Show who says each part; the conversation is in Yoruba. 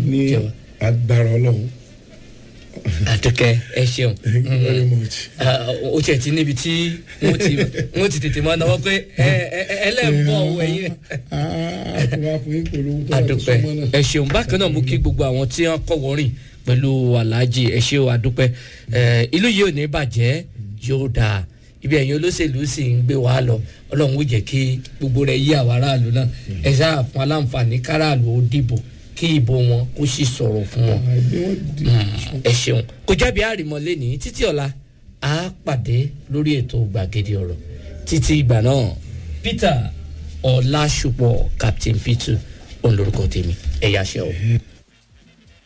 Speaker 1: ní
Speaker 2: Jẹ́wọ́.
Speaker 1: agbára ọlọ́run
Speaker 2: àdùkẹ́ ẹ ṣeun
Speaker 1: thank you very much.
Speaker 2: Ah, o tiẹ̀ ti níbi tí wọ́n ti wọ́n ti tètè máa náwó pé ẹ ẹ ẹ ẹlẹ́ẹ̀bọ̀ ọ̀wọ̀ ẹ̀yìn
Speaker 1: àtúwá fún yín polówó tó wà tó
Speaker 2: àdùpẹ́
Speaker 1: súnmọ́ náà.
Speaker 2: ẹ ṣeun bákan náà mú kí gbogbo àwọn tí wọ́n kọ́ wọ́rìn pẹ̀lú aláàjì ẹ ṣe o àdùpẹ́ ẹ ìlú yìí ò ní bàjẹ́ yóò dáa ibi ẹ̀yin olóṣèlú sì ń gbé wa lọ ọlọ́run ó jẹ́ kí gbogbo rẹ̀ yí àwọn aráàlú náà ẹ sáà fún aláǹfààní káràlú ó dìbò kí ìbò wọn kó sì sọ̀rọ̀ fún wọn
Speaker 1: àìdí wọn di
Speaker 2: ẹ ṣeun kò jábí àrìmọ́lé ní títí ọ̀la á pàdé lórí ètò gbàgede ọ̀rọ̀ títí ìgbà náà peter ọ̀làṣùpọ̀ captain peter òun lorúkọ tèmi ẹ̀yà ṣẹ́ o.